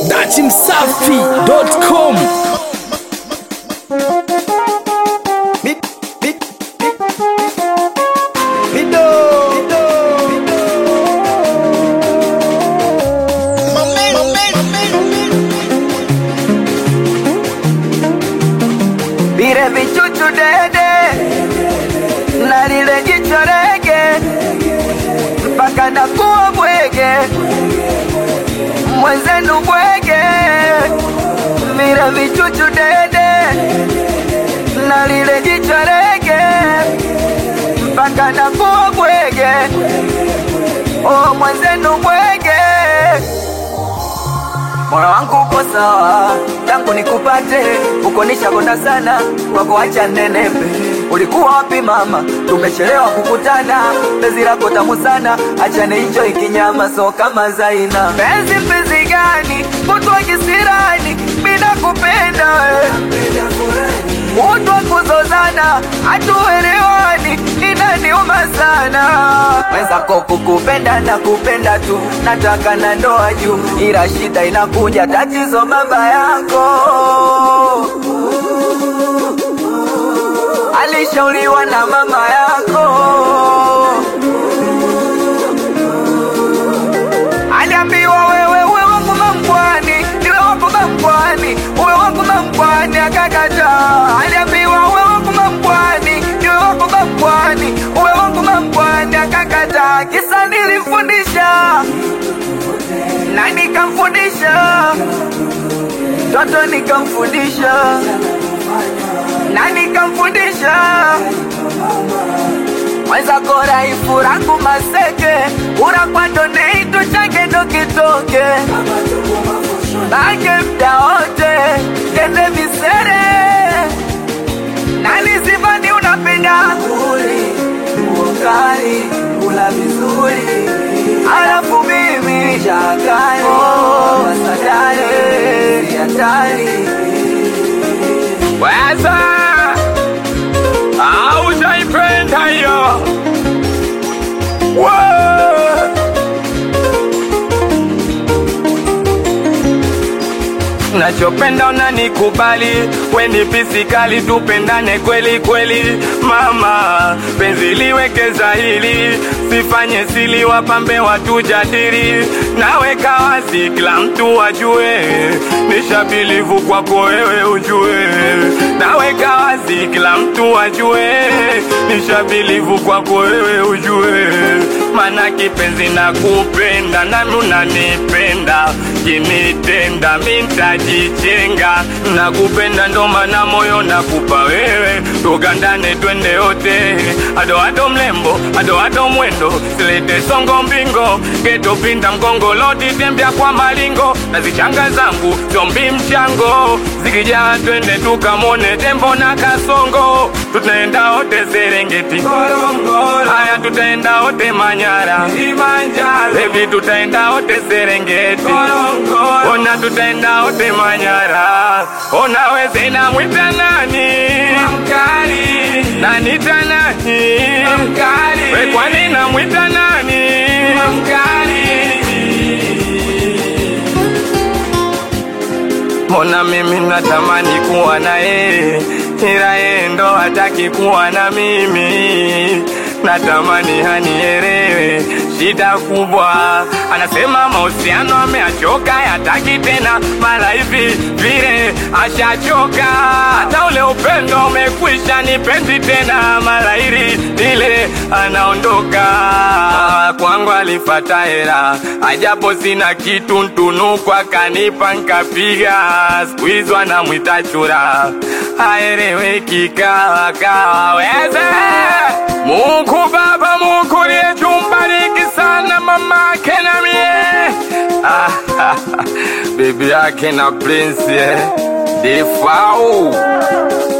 datimsafi.com Mi- mi- mi- Mido. Vile vichuchu dede na lile jicho rege mpaka nakuwa bwege mwenzenu bwege vile vichuchu dede na lile jicho rege mpaka nakuwa bwege oh mwenzenu bwege moyo wangu uko sawa tangu nikupate uko nishakonda sana wako acha nenepe ulikuwa wapi mama tumechelewa kukutana penzi lako tamu sana acha nicho ikinyama so kama zaina penzi penzi gani kutwa kisirani bila kupenda we kutwa kuzozana hatuelewani inaniuma sana mwenzako kukupenda na kupenda tu nataka na ndoa juu ila shida inakuja tatizo baba yako alishauriwa na mama yako aliambiwa wewe uwe wangu mamkwani niwe wako mamkwani uwe wangu mamkwani akakataa aliambiwa uwe wangu mamkwani niwe wako mamkwani uwe wangu mamkwani akakataa kisa nilimfundisha na nikamfundisha toto nikamfundisha na nikamfundisha mwenzako raifu rangu maseke ura kwa doneitu chake ndo kitoke bake mda wote kende visere nani sivani unapenda uli ukali kula vizuri alafu mimi shakali wasadari siatari Weza aujaipenda hiyo Wow. nachopenda unanikubali weni pisikali tupendane kweli kweli mama penzi liweke hili sifanye sili wapambe watujadili naweka wazi kila mtu ajue nishabilivu kwako wewe ujue naweka wazi kila mtu ajue nishabilivu kwako wewe ujue mana kipenzi na kupenda nami unanipenda kinitenda mintajichenga na kupenda ndo mana moyo nakupa wewe tugandane twende yote ado ado mlembo ado ado mwendo silete songo mbingo getopinda mgongo lodi tembea kwa malingo na zichanga zangu zombi mchango zikijaa twende tukamone tembo na kasongo tutaenda wote serengeti haya tutaenda wote manyara bebi tutaenda wote serengeti ona tutaenda wote manyara ona weze namwita nani mkali nanita nani mkali we kwani namwita nani mkali Mbona mimi natamani kuwa na yeye, ila yeye ndo hataki kuwa na mimi. Natamani hanielewe, shida kubwa. Anasema mahusiano ameachoka, yataki tena, mara hivi vile ashachoka. Hata ule upendo umekwisha, nipendi tena, mara hili lile anaondoka. Kwangu alifata hela, ajapo sina kitu, ntunuku akanipa nkapiga. Siku hizo anamwita chura, haeleweki kawa kawa weze Mungu Baba, Mungu liyechumbariki sana mama ake na mie bibi yake na prince eh. Defau